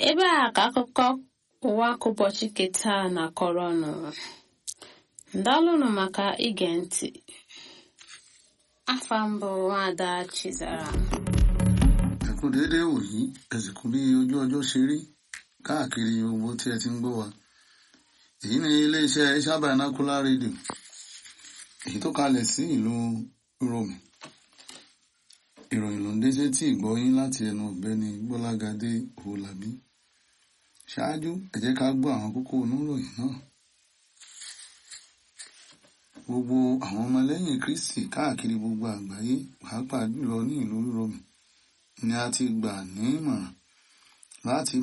ebe a ka akụkọ ụwa ka ụbọchị keta na-akọrọ ọnụ ndalụnụ maka ige ntị afa mbụ nwada chizara ẹ kú déédéé wòyí ẹ sì kú bí ojú ọjọ́ ṣe rí káàkiri gbogbo tí ẹ ti ń gbọ́ wa èyí ni iléeṣẹ́ Shabanacular Radio èyí tó kalẹ̀ sí ìlú Rome ìròyìn ló ń dé sétí ìgbọ́yín láti ẹnu ọ̀gbẹ́ni Gbọ́lágadé Òwòlàbí ṣáájú ẹ jẹ́ ká gbọ́ àwọn kókó oníròyìn náà gbogbo àwọn ọmọlẹ́yìn Kristi káàkiri gbogbo àgbáyé pàápàá jùlọ ní ìlú Rome ni a ti gbà ní ìmọ̀ràn láti